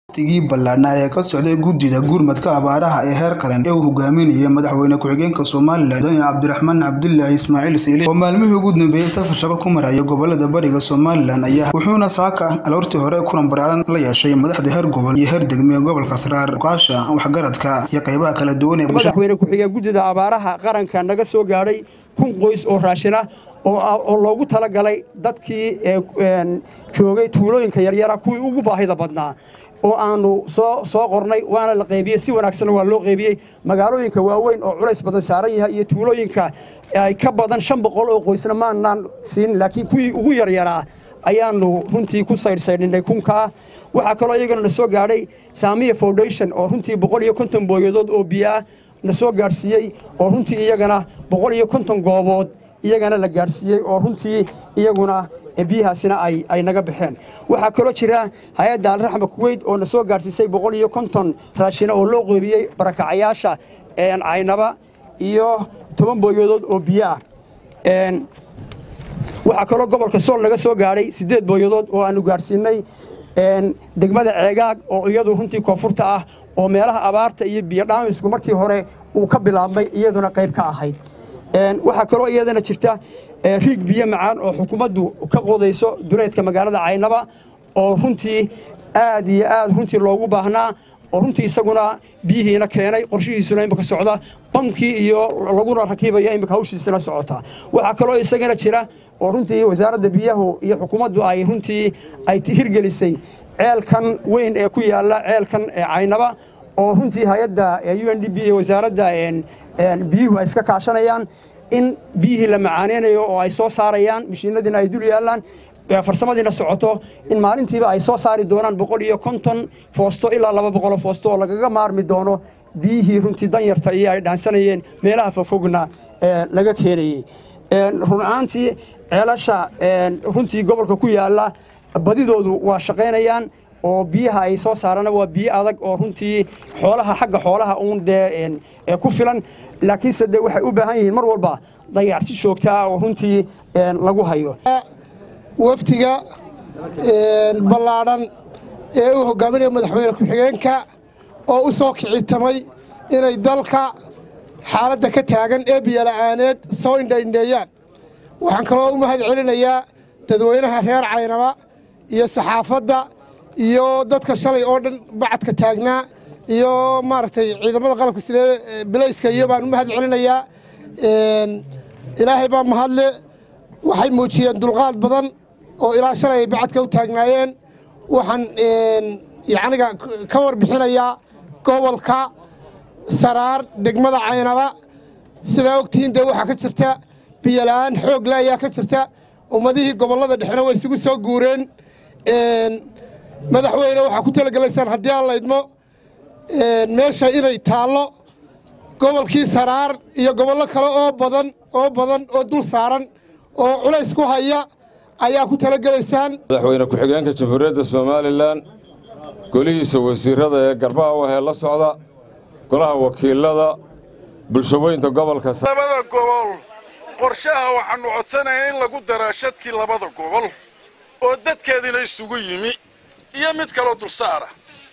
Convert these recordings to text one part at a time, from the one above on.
tigii ballaadhnaa ee ka socday guddida gurmadka abaaraha ee heer qaran ee uu hogaaminayay madaxweyne ku-xigeenka somalilan mudane cabdiraxmaan cabdilaahi ismaaciil siile oo maalmihii ugu dambeeyey safar shaqo ku maraya gobolada bariga somalilan ayaa wuxuuna saaka aloortii hore kulan baraaran la yeeshay madaxda heer gobol iyo heer degme ee gobolka saraar ukaasha waxgaradka iyo qaybaha kala duwan ee madaxweyne ku-xigeen guddida abaaraha qaranka naga soo gaadhay kun qoys oo raashina oo loogu talagalay dadkii joogay tuulooyinka yaryara kuwii ugu baahida badnaa oo aanu soo qornay waana la qaybiyey si wanaagsan waa loo qaybiyey magaalooyinka waaweyn oo culays badan saaran yahay iyo tuulooyinka ay ka badan shan boqol oo qoysna maanaan siin laakiin kuwii ugu yaryaraa ayaanu runtii ku saydhsaydhinay kunkaa waxaa kaloo iyagana na soo gaadhay saamiya foundation oo runtii boqol iyo konton booyadood oo biyoah na soo gaadhsiiyey oo runtii iyagana boqol iyo konton goobood iyagana la gaadhsiiyey oo runtii iyaguna biyahaasina ay naga baxeen waxaa kaloo jira hay-adda alraxma kuweyd oo na soo gaadhsiisay boqol iyo konton raashina oo loo qeybiyey barakacayaasha caynaba iyo toban booyadood oo biyo ah waxaa kaloo gobolka sool naga soo gaadhay siddeed booyadood oo aanu gaadhsiinay degmada ceegaag oo iyadu runtii koonfurta ah oo meelaha abaarta iyo biyodhaamisku markii hore uu ka bilaabmay iyaduna qayb ka ahayd waxaa kaloo iyadana jirta riig biyo macaan oo xukuumaddu ka qodayso duleedka magaalada caynaba oo runtii aad iyo aad runtii loogu baahnaa oo runtii isaguna biyihiina keenay qorshihiisuna imika socda bamkii iyo laguna rakiibaya imika hawshiisina socota waxaa kaloo isagana jira oo runtii wasaaradda biyahu iyo xukuumaddu ay runtii ay hirgelisay ceelkan weyn ee ku yaalla ceelkan caynaba oo runtii hay-adda u n d b iyo wasaaradda biyuhu ay iska kaashanayaan in biyihii la macaaneynayo oo ay soo saarayaan mishiinadiina ay dul yaallaan farsamadiina socoto in maalintiiba ay soo saari doonaan boqol iyo konton foosto ilaa laba boqoloo foosto oo lagaga maarmi doono biyihii runtii danyarta iyo ay dhaansanayeen meelaha fogfogna laga keenayey run ahaantii ceelasha runtii gobolka ku yaalla badidoodu waa shaqaynayaan oo biyaha ay soo saarana waa biyo adag oo runtii xoolaha xagga xoolaha uun dee ku filan laakiinse dee waxay u baahan yihiin mar walba dayacti joogtaa oo runtii lagu hayo waftiga ballaadhan ee uu hogaaminaya madaxweyne ku-xigeenka oo u soo kicitamay inay dalka xaaladda ka taagan ee biyola'aaneed soo indhaindheeyaan waxaan kaloo u mahad celinayaa dadweynaha reer caynaba iyo saxaafadda iyo dadka shalay oo dhan bacadka taagnaa iyo maaragtay ciidamada qalabka sidee bilayska iyo baan u mahad celinayaa ilaahay baa mahadle waxay muujiyeen dulqaad badan oo ilaa shalay ay bacadka u taagnaayeen waxaan yacniga ka warbixinayaa gobolka saraar degmada caynaba sidaa ogtihiin dee waxaa ka jirta biyola'aan xoogle ayaa ka jirta ummadihii gobollada dhexena way isugu soo guureen madaxweyne waxaa ku talagelaysaan haddii aan laydmo meesha inay taallo gobolkii saraar iyo gobollo kale oo badan oo badan oo dul saaran oo culays ku haya ayaa ku talagelaysaan madaxweyne ku-xigeenka jamhuuriyadda somalilan golihiisa wasiirrada ee garbaha wahee la socda golaha wakiilada bulshaweynta gobolka labada gobol qorshaha waxaannu codsanayaa in lagu daraa shadkii labada gobol oo dadkeediina isugu yimi iyo mid kaloo dulsaara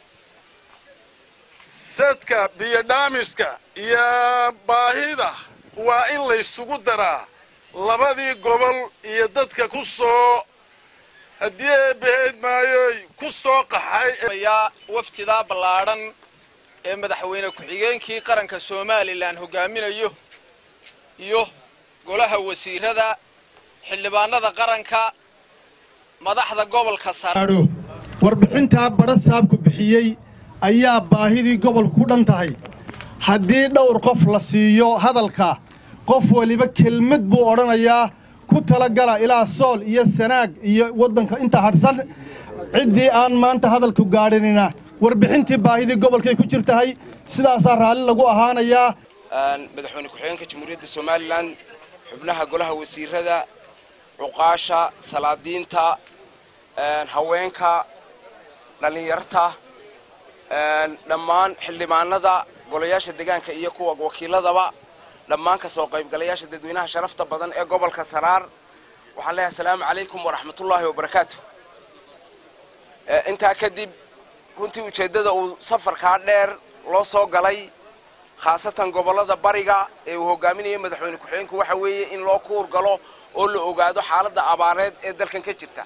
sadka biyodhaamiska iyo baahida waa in laysugu daraa labadii gobol iyo dadka ku soo haddii eebbaheed maayoy ku soo qaxay waftidaa ballaadhan ee madaxweyne ku-xigeenkii qaranka somalilan hogaaminayo iyo golaha wasiirada xildhibaanada qaranka madaxda gobolka sare warbixintaa badha saabku bixiyey ayaa baahidii gobolku ku dhan tahay haddii dhowr qof la siiyo hadalka qof weliba kelmad buu odhanayaa ku talagala ilaa sool iyo sanaag iyo waddanka inta hadhsan ciddii aan maanta hadalku gaadhinina warbixintii baahidii gobolkay ku jirtahay sidaasaa raalli lagu ahaanayaa madaxweyne ku-xigeenka jamhuuriyadda somalilan xubnaha golaha wasiirada cuqaasha salaadiinta haweenka dhallinyarta dhammaan xildhibaanada golayaasha deegaanka iyo kuwa wakiiladaba dhammaan ka soo qaybgalayaasha dadweynaha sharafta badan ee gobolka saraar waxaan leeyahay asalaamu calaykum waraxmatullaahi wabarakaatu intaa kadib runtii ujeeddada uu safarkaa dheer loo soo galay khaasatan gobollada bariga ee uu hogaaminayo madaxweyne ku-xigeenku waxa weeye in loo kuur galo oo la ogaado xaaladda abaareed ee dalkan ka jirta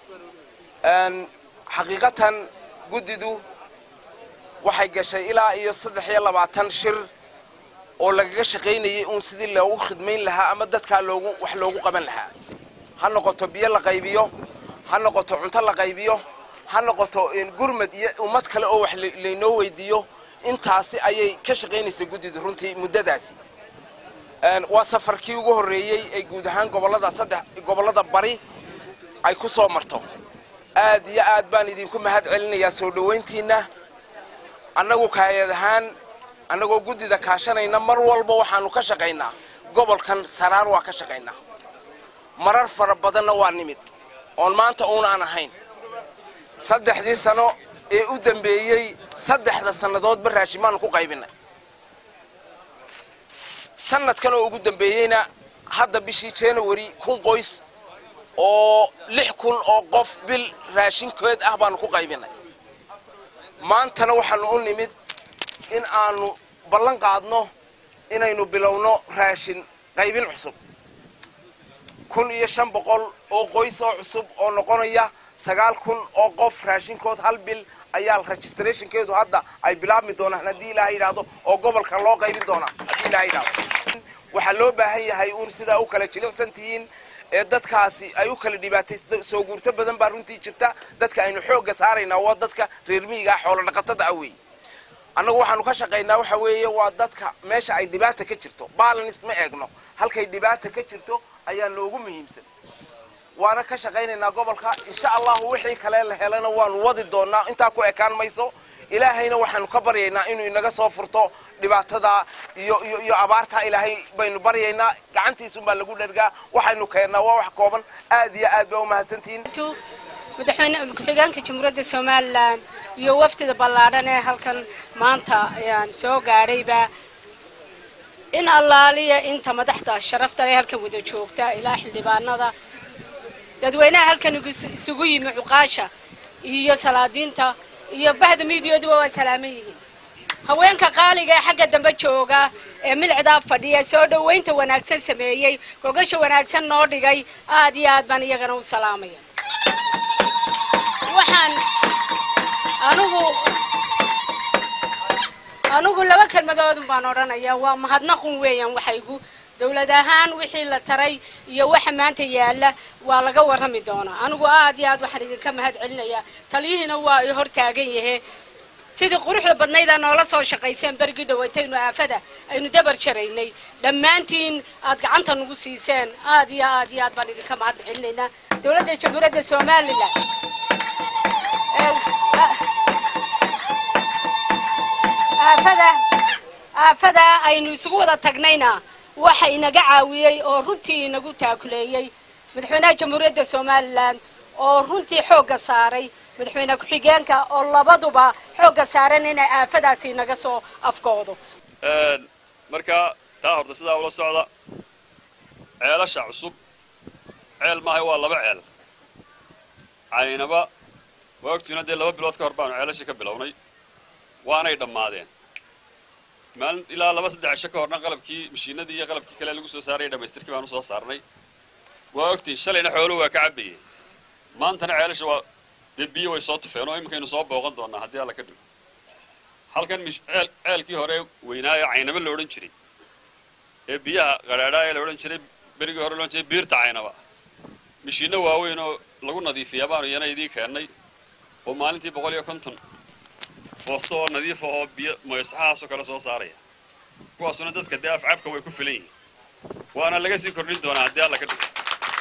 xaqiiqatan guddidu waxay gashay ilaa iyo saddex iyo labaatan shir oo lagaga shaqaynayay uun sidii loogu khidmayn lahaa ama dadkaa loogu wax loogu qaban lahaa ha noqoto biyo la qaybiyo ha noqoto cunto la qaybiyo ha noqoto gurmad iyo ummad kale oo wax laynoo weydiiyo intaasi ayay ka shaqaynaysay guddidu runtii muddadaasi waa safarkii ugu horreeyey ee guud ahaan gobollada saddex gobollada bari ay ku soo marto aad iyo aad baan idinku mahad celinayaa soo dhowayntiinna annagu kaayad ahaan annagoo guddida kaashanayna mar walba waxaannu ka shaqaynaa gobolkan saraar waa ka shaqaynaa marar fara badanna waa nimid oon maanta uunaan ahayn saddexdii sano ee u dambeeyey saddexda sannadoodba raashimaannu ku qaybinay sanadkan oo ugu dambeeyeyna hadda bishii january kun qoys oo lix kun oo qof bil raashinkeed ah baannu ku qaybinay maantana waxaannu u nimid in aanu ballan qaadno inaynu bilowno raashin qaybin cusub kun iyo shan boqol oo qoys oo cusub oo noqonaya sagaal kun oo qof raashinkood hal bil ayaa registrationkeedu hadda ay bilaabmi doonaan haddii ilaaha yidhaahdo oo gobolka loo qaybin doonaa haddii ilaha yidhahdo waxaa loo baahan yahay uun sidaa u kala jilicsan tihiin ee dadkaasi ay u kala dhibaatay soo guurto badan baa runtii jirta dadka aynu xoogga saaraynaa waa dadka reer miyiga ah xoolo dhaqatada ah weeye annagu waxaanu ka shaqaynaa waxa weeye waa dadka meesha ay dhibaata ka jirto balance ma eegno halkay dhibaata ka jirto ayaa noogu muhiimsan waana ka shaqaynaynaa gobolka insha allahu wixii kale la helana waanu wadi doonaa intaa ku ekaan mayso ilaahayna waxaanu ka baryaynaa inuu inaga soo furto dhibaatada iyo iyo iyo abaartaa ilaahay baynu baryaynaa gacantiisunbaa lagu dhergaa waxaynu keennaa waa wax kooban aad iyo aad baa u mahadsantihiin madaxweyne ku-xigeenka jamhuuriyadda somalilan iyo wafdida ballaadhan ee halkan maanta ayaan soo gaadhayba in allaaliya inta madaxda sharafta ee halkan wada joogta ilaa xildhibaanada dadweynaha halkan isugu yimi cuqaasha iyo salaadiinta iyo bahda miidiyaduba waa salaaman yihiin haweenka qaaliga ee xagga dambe jooga ee milcdaa fadhiya soo dhowaynta wanaagsan sameeyey gogasha wanaagsan noo dhigay aad iyo aad baan iyagana u salaamaya waxaan anugu anugu laba kelmadoodun baan odhanayaa waa mahadnaqun weeyaan waxaygu dawlad ahaan wixii la taray iyo waxa maanta yaalla waa laga warrami doonaa anigu aad iyo aad waxaan idinka mahad celinayaa taliyihiina waa i hor taagan yahe sidii quruxda badnaydaa noola soo shaqayseen berigii dhawaytaynu aafada aynu dabar jaraynay dhammaantiin aad gacanta nagu siiseen aad iyo aad iyo aad baan idinka mahad celinaynaa dawladda jamhuuriyadda somalilan aafada aafada aynu isugu wada tagnayna waxa inaga caawiyey oo runtii inagu taakuleeyey madaxweynaha jamhuuriyadda somalilan oo runtii xoogga saaray madaxweyne ku-xigeenka oo labaduba xoogga saaran inay aafadaasi inaga soo afkoodo marka taa horta sidaa ula socda ceelasha cusub ceel maahay waa laba ceel caynaba waa ogtiina dee laba bilood ka hor baanu ceelashii ka bilownay waanay dhammaadeen maalin ilaa laba saddex cisho ka horna qalabkii mashiinadii iyo qalabkii kale lagu soo saarayay dhammaystirkii baanu soo saarnay waa ogtiin shalayna xooluhu waa ka cabbayeen maantana ceelasha waa dee biyo way soo tufeen oo iminkaynu soo booqan doonaa haddii alla ka dhigo halkan ceel ceelkii hore weynaa ee caynaba la odhan jiray ee biyaha qadhaadhaa ee la odhan jiray berigii hore loodhan jiray biirta caynaba mashiinno waaweyn oo lagu nadiifiyaa baanu iyana idii keennay oo maalintii boqol iyo konton foosto oo nadiif ah oo biyo moysaxahaasoo kale soo saaraya kuwaasuna dadka dee afcafka way ku filan yihiin waana laga sii kordhin doonaa haddii alla ka dhigo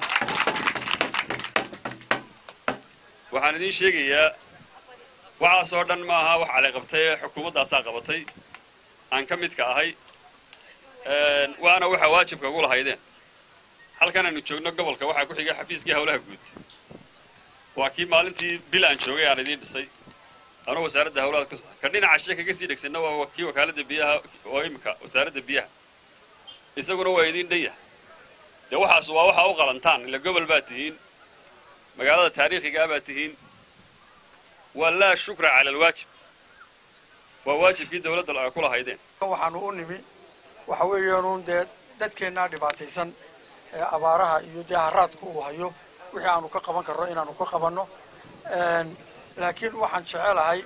waxaan idiin sheegayaa waxaasoo dhan ma aha wax cali qabtay ee xukuumaddaasaa qabatay aan ka midka ahay waana waxa waajibka ugu lahaydeen halkan aynu joogno gobolka waxaa ku xigay xafiiskii howlaha guud waa kii maalintii bil aan joogay aan idiin dhisay anuu wasaaradda howlaha ka dhinaca shee kaga sii dhegsanna waa kii wakaaladda biyaha oo imika wasaaradda biyaha isaguna waa idiin dhan yahay dee waxaas waa waxa u qalantaan ila gobol baa tihiin magaalada taariikhigaa baa tihiin waa laa shukra cala alwaajib waa waajibkii dawladda ay ku lahaydeen waxaanu u nimi waxa weeyaanuun dee dadkeennaa dhibaataysan ee abaaraha iyo dee haraadku uu hayo wixii aanu ka qaban karno inaanu ka qabanno laakiin waxaan jecelahay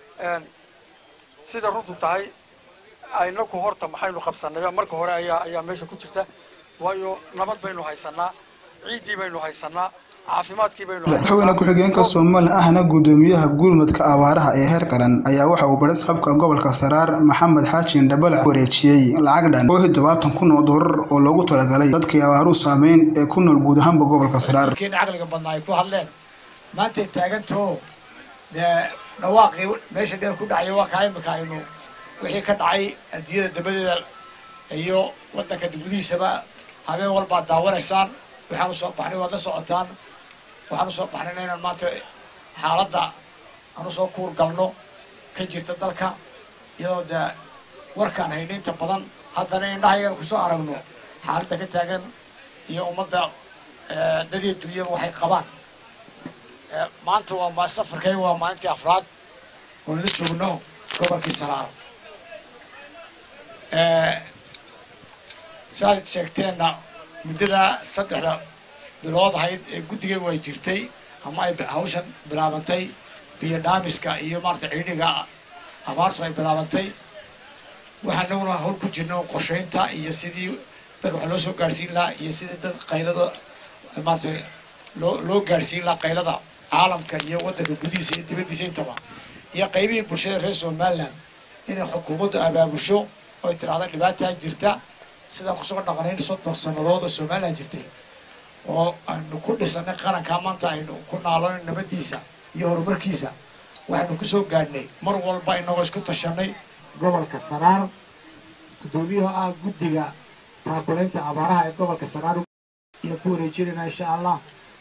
sida runtu tahay aynaku horta maxaynu qabsanayba marka hore ayaa ayaa meesha ku jirta waayo nabad baynu haysanaa ciiddii baynu haysanaa caafimaadkii baynu madaxweyne ku-xigeenka somalilan ahna guddoomiyaha gurmadka abaaraha ee heer qaran ayaa waxa uu baris qabka gobolka saraar maxamed xaajin dhabale wareejiyey lacag dhan oo todobaatan kun oo doolar oo loogu talagalay dadkii abaaruhu saameyn ee ku nool guud ahaanba gobolka saraar caqliga badnaa ay ku hadleen maantay taagantoo dee dhawaaqii meesha dheer ku dhacaya waa kaa imika aynu wixii ka dhacay adduunyada dabadeeda iyo waddanka gudihiisaba habeen walbaad daawanaysaan waxaan usoo baxnay waad la socotaan waxaan usoo baxnayna inaan maanta xaaladda aan usoo kuur galno ka jirta dalka iyadoo dee warkaan hayna inta badan haddana indhahaygan kusoo aragno xaaladda ka taagan iyo ummadda dadii dunyaba waxay qabaan maanta waa safarkay waa maalintii afraad oo la joogno gobolkii saraaro saaad sheegteenna muddada saddexda bilood ahayd ee guddigaygu ay jirtay ama ay hawshan bilaabantay biyo dhaamiska iyo maarata ciidhiga abaartu ay bilaabantay waxaan naguna hawl ku jirna qorshaynta iyo sidii dadka wax loo soo gaadhsiin lahaa iyo sidii dad qaylada maarata loo loo gaadhsiin lahaa qaylada caalamka iyo waddanka gudihiisa iyo dibaddiisa intaba iyo qaybihii bulshada reer somaliland inay xukuumaddu abaabusho oy tidhaahdo dhibaataa jirta sidaan kusoo dhaqnayn soddon sannadood oo somaliland jirtay oo aynu ku dhisanay qarankaa maanta aynu ku naaloon nabadiisa iyo horumarkiisa waxaynu kusoo gaadhnay mar walba inagoo isku tashanay gobolka saraar guddoomiyaha ah guddiga taakulaynta abaaraha ee gobolka saraar iyo ku wareejinayna insha allah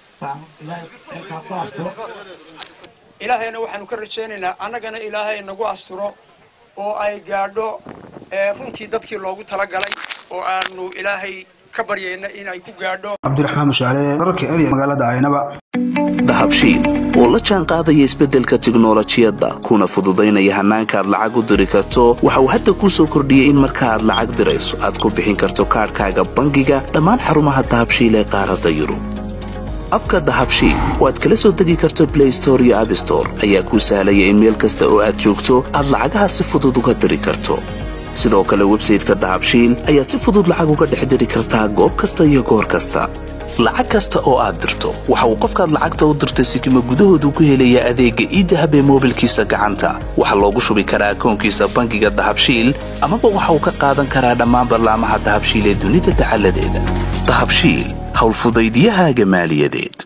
ilaahayna waxaanu ka rajaynaynaa annagana ilaahay nagu asturo oo ay gaadho runtii dadkii loogu talagalay oo aanu ilaahay ka baryayna inay ku gaadho cabdiraxmaan mushaale wararka erya magaalada caynaba dahabshiil oo la jaan qaadaya isbeddelka tiknolojiyadda kuna fududaynaya hannaanka aad lacag u diri karto waxa uu hadda kuu soo kordhiyey in marka aad lacag dirayso aad ku bixin karto kaadhkaaga bangiga dhammaan xarumaha dahabshiil ee qaaradda yurub abka dahabshiil oo aad kala soo degi karto blay store iyo abstore ayaa kuu sahlaya in meel kasta oo aad joogto aad lacagaha si fudud uga diri karto sidoo kale websayteka dahabshiil ayaad si fudud lacag uga dhex diri kartaa goob kasta iyo goor kasta lacag kasta oo aad dirto waxa uu qofkaad lacagta u dirtay sikima gudahoodu ku helayaa adeegga iidahab ee moobilkiisa gacanta waxaa loogu shubi karaa akoonkiisa bangiga dahabshiil amaba waxa uu ka qaadan karaa dhammaan ballaamaha dahabshiil ee dunida dacaladeeda dahabshiil howlfudaydyahaaga maaliyadeed